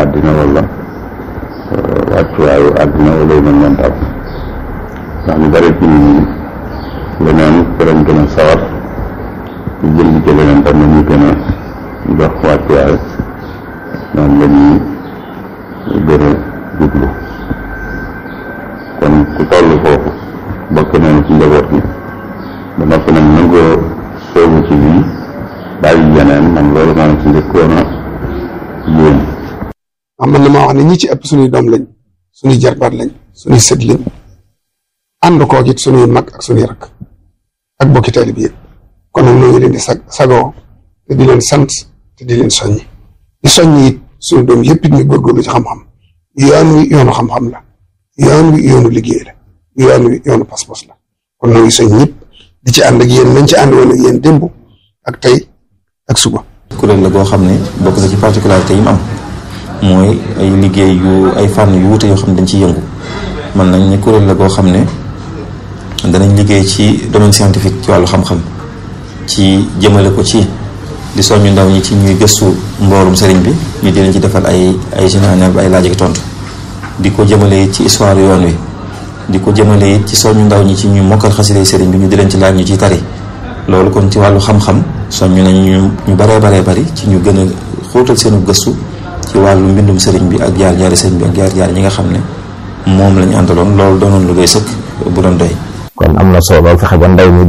àddina wala wàccuwaayu àddina wala yu mel noonu daal ndax ñu bari ci nit ñi leneen danañ gën a sawar ñu jël ci leneen tam la ñuy gën a jox wàccuwaay noonu la ñuy gën a jublu kon ku toll foofu bokk nañu ci njaboot gi ba noppi nag nangoo soobu ci lii bàyyi yeneen man loolu maa ngi ci njëkkoon a yéen am man na maa wax ne ñi ci ëpp suñuy doom lañ suñuy jarbaat lañ suñuy sët lañ ànd koog it suñuy mag ak suñuy rakk ak bokki taalib yi kon nag ñoo ngi leen di sag sagoo te di leen sant te di leen soññi di soññi it suñu doom yëpp it ñu góorgóorlu ci xam-xam yoon wi yoonu xam-xam la yoon wi yoonu liggéey la yoon wi yoonu pas-pas la kon ñoo ngi soñ ñëpp di ci ànd ak yéen nañ ci ànd woon ak yéen démb ak tey ak suba. kuréel la goo xam ne bokk na ci particularité yi mu am mooy ay liggéey yu ay fànn yu wuute yoo xam ne dañ ciy yëngu man nañ ne kuréel la goo xam ne danañ liggéey ci domaine scientifique ci wàllu xam-xam ci jëmale ko ci di soññu ndaw ñi ci ñuy gëstu mboorum sëriñ bi ñu di leen ci defal ay ay général bi ay laaj ak tontu di ko jëmale ci histoire yoon wi di ko jëmale ci soññu ndaw ñi ci ñu mokkal xasida sëriñ bi ñu di leen ci laaj ñu ciy tari loolu kon ci wàllu xam-xam soññu nañ ñu ñu baree baree bari ci ñu gën a xóotal seenu gëstu ci wàllu mbindum sëriñ bi ak jaar jaari sëriñ bi ak jaar jaar ñi nga xam ne moom lañu àndaloon loolu doonoon lu doy sëkk bu doon doy kon am na solo fexe ba ndaw mi